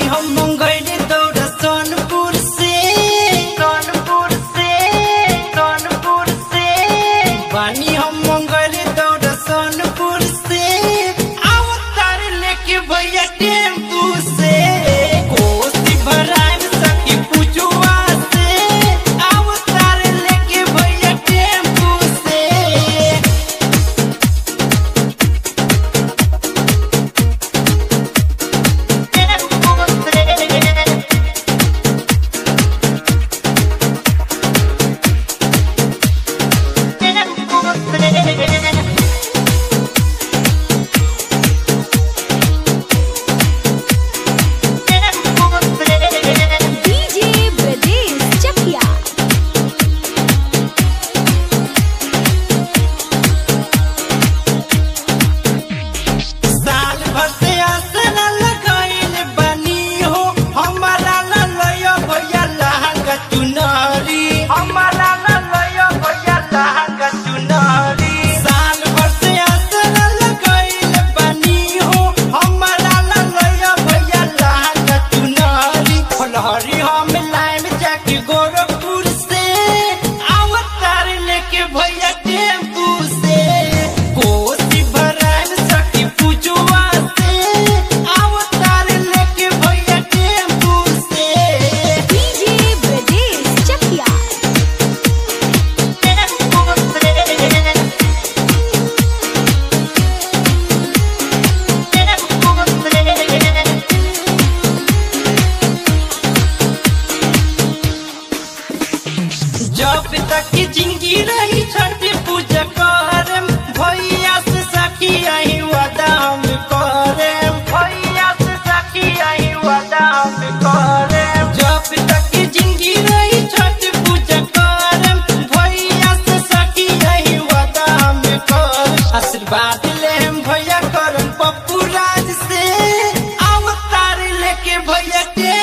हम मंगैले दौड़ सोनपुर से सोनपुर से सोनपुर से बानी हम मंगैले दौड़ सोनपुर से अवतार लेके भैया टेम्पू से कोसी भरान सखी पूजुआ से अवतार लेके भैया टेम्पू से DJ Bradesh Chakia. साल भर से आसरा लगाइल बनी हो हमारा ला लयो भैया लहंगा चुनरी हमारा ला लयो भैया लहंगा चुनरी साल भर से आसरा लगाइल बनी हो हमारा ला लयो भैया लहंगा चुनरी फलहरी हम लाइन जाके गोरखपुर से अवतार लेके भैया टेम्पू से कोसी भरान सखी पूजुआ से अवतार लेके भैया टेम्पू से DJ Bradesh Chakia. जब तक की जिंदगी रही छठ पूजा करम भैया से सखी आई वादा हम करम भैया से सखी आई वादा हम करम जब तक की जिंदगी रही छठ पूजा करम भैया से सखी आई वादा हम करम आशीर्वाद ले हम भैया करम पप्पू राज से अवतार लेके भैया के